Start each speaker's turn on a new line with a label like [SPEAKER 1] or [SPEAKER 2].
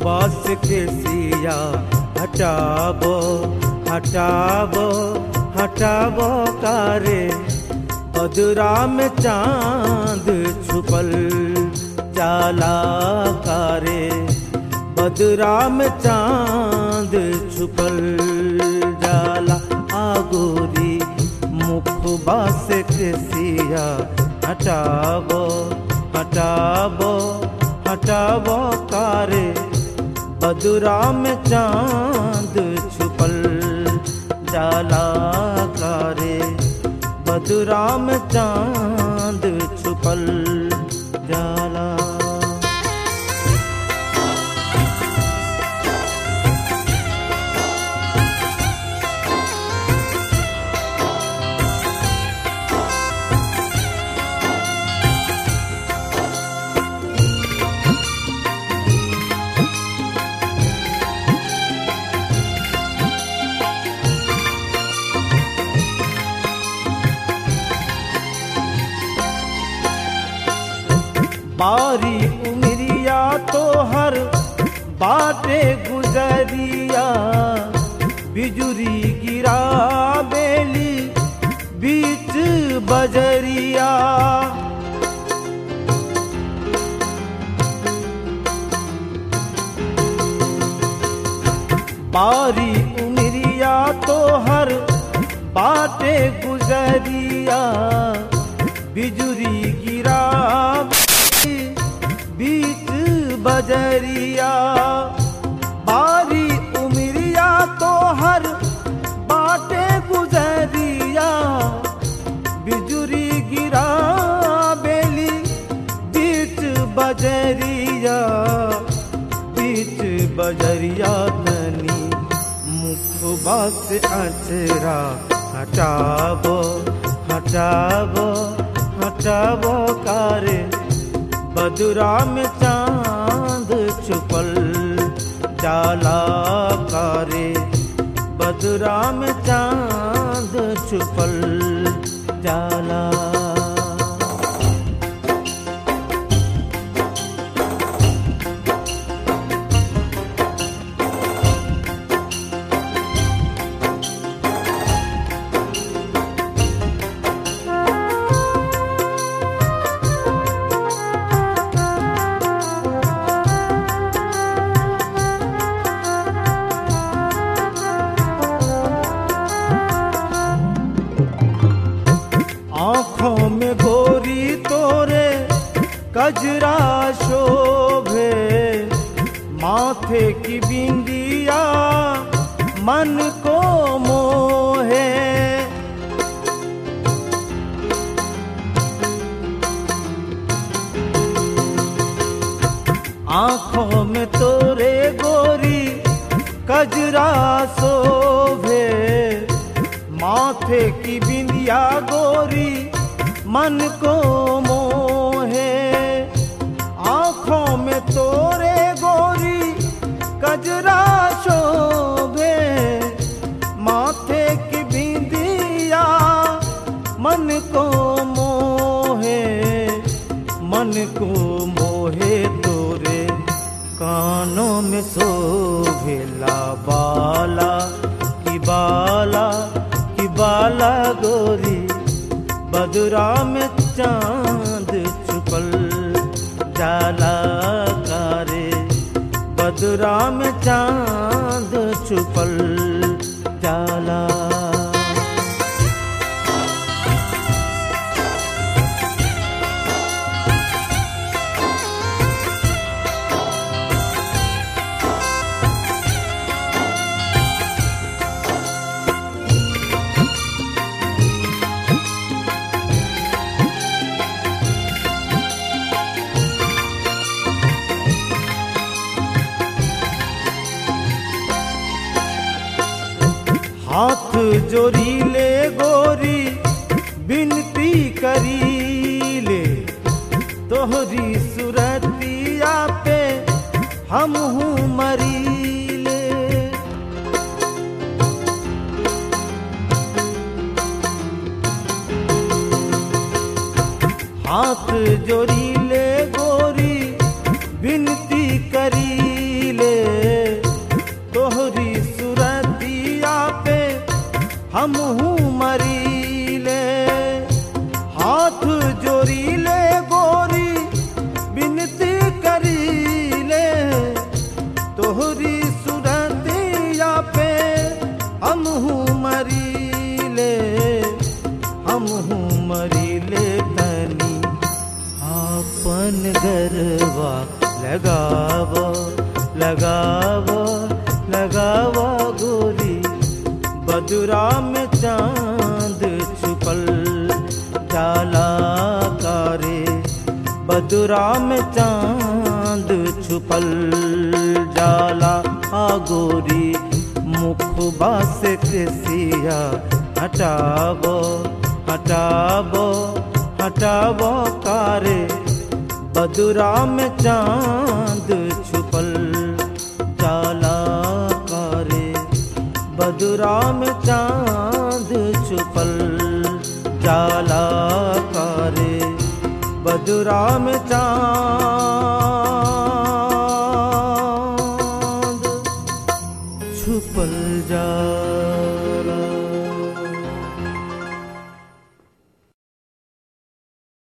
[SPEAKER 1] बास के सिया हटाबो हटाबो हटाबो कारे बदरा में चांद छुपल जाला कारे बदरा में चांद छुपल जाला आगोरी मुखबा से केसिया हटाबो हटाबो हटाबो कारे बदरा में चांद छुपल जाला कारे बदरा में चांद छुपल जाला बारी उमरिया तो हर बाटे गुजरिया बिजुरी गिरा बेली बीच बजरिया बारी उमरिया तो हर बाटे गुजरिया बिजुरी गिरा बीच बजरिया बारी उमरिया तो हर बाटे गुजरिया बिजुरी गिरा बेली बीच बजरिया बीच बजरिया धनी मुखबा से अचरा हटाबो हटाबो हटाबो कारे बदुरा में चांद छुपल जाला कारे बदुरा में चांद छुपल जाला आंखों में गोरी तोरे कजरा शोभे माथे की बिंदिया मन को मोहे आंखों में तोरे गोरी कजरा शोभे माथे की बिंदिया गोरी मन को मोहे आंखों में तोरे गोरी कजरा शोभे माथे की बिंदिया मन को मोहे मन को मोहे तोरे कानों में शोभेला बाला की बाला की बाला गोरी बदुरा में चांद छुपल जाला कारे बदुरा में चांद छुपल जाला हाथ जोरीले गोरी बिनती करीले तोहरी सुरतिया पे हम हूँ मरीले हाथ जोरीले गोरी बिनती करीले ले तोहरी सुरतिया पे हम हूँ मरी ले हाथ जोड़ी ले गोरी बिनती करी ले तोहरी सुरतिया पे हम हूँ मरी ले हम हूँ मरी ले तनी आपन गरबा लगाव लगाव लगाव गोरी बदुरा में चांद छुपल जाला कारे बदुरा में चांद छुपल जाला आ गोरी मुखबा से केसिया हटावो हटावो हटावो कारे बदुरा में चांद छुपल जाला कारे बदुरा में चांद छुपल जाला कारे बदुरा में चांद